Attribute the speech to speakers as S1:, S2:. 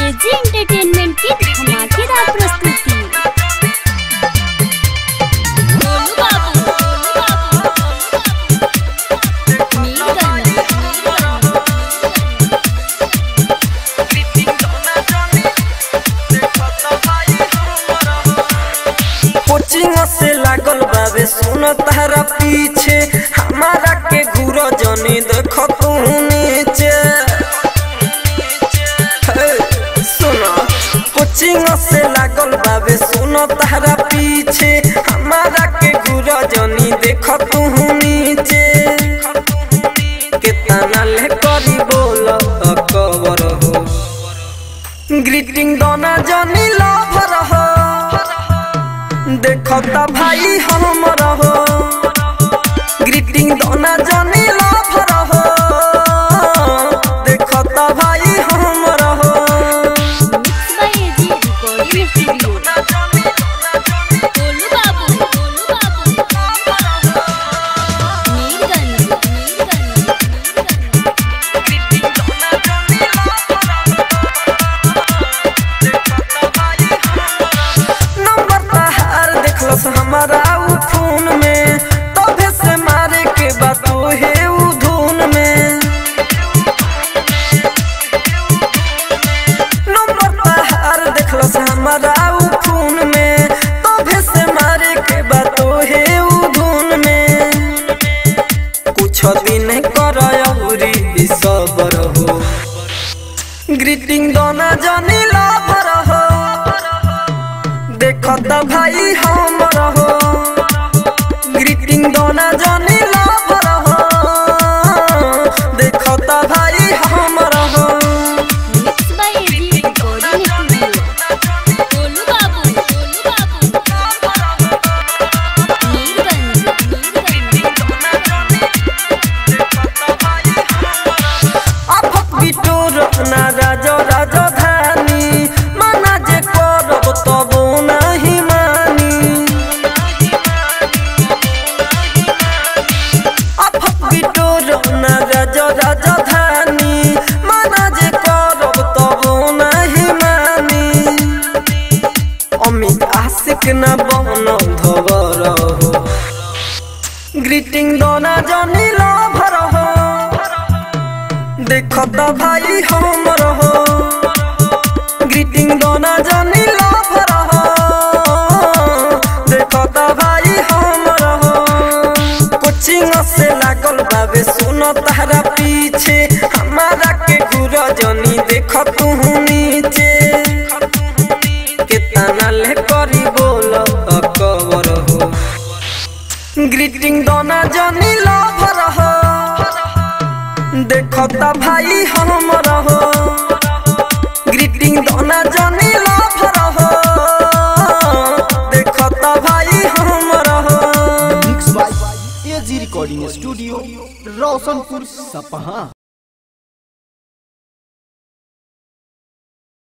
S1: AG entertainment की धमाकेदार प्रस्तुति गोलू बाबू, गोलू बाबू, मीरगंज,
S2: कोचिंग से लागल बाबे सुन तारा पीछे हमारा के घूर जनी देख तू नीचे हे, सुन कोचिंग से लागल बाबे सुन तारा पीछे हमारा के घूर जनी देख तू नीचे कितना ले करी बोल कवर हो ग्रीटिंग दोना जनी लवर हो देखता भाई हमर हो ग्रीटिंग दोना जानी लवर हो देखता भाई हमर हो
S1: mix by AG recording studio Golu बाबू, गोलू बाबू, मीरगंज, मीरगंज,
S2: नंबर तहार देखलस हमारा उ खून में तभे से मारे के बात हे उ धुन में नंबर तहार देखलस हमारा उ खून में तभे से मारे के बात हे उ धुन में कुछ दिन कर अउरी सबर हो ग्रीटिंग दोना जानी लवर हो देखता भाई हमर हो ग्रीटिंग दोना जानी लवर हो देखता भाई हमर हो
S1: mix by AG recording studio Golu बाबू, गोलू बाबू, मीरगंज,
S2: अफक बिटोर ना राजो राजधानी माना जे करब तब नहीं मानी अफक बिटोर ना राजो राजधानी माना जे करब तब नहीं मानी अमित आशिक न बन धवर हो ग्रीटिंग दोना जनी लभर हो देखता भाई हमर हो ग्रीटिंग दोना जानी लवर हो देखता भाई हमर हो कोचिंग से लागल बाबे सुन तारा पीछे हमारा के घूर जनी देख तू नीचे कितना ले करी बोल कवर हो ग्रीटिंग दोना जानी लवर हो देखता भाई हमर हो ग्रीटिंग दोना जानी लवर हो देखता भाई हमर हो
S3: mix by AG recording studio Roshanpur सपहा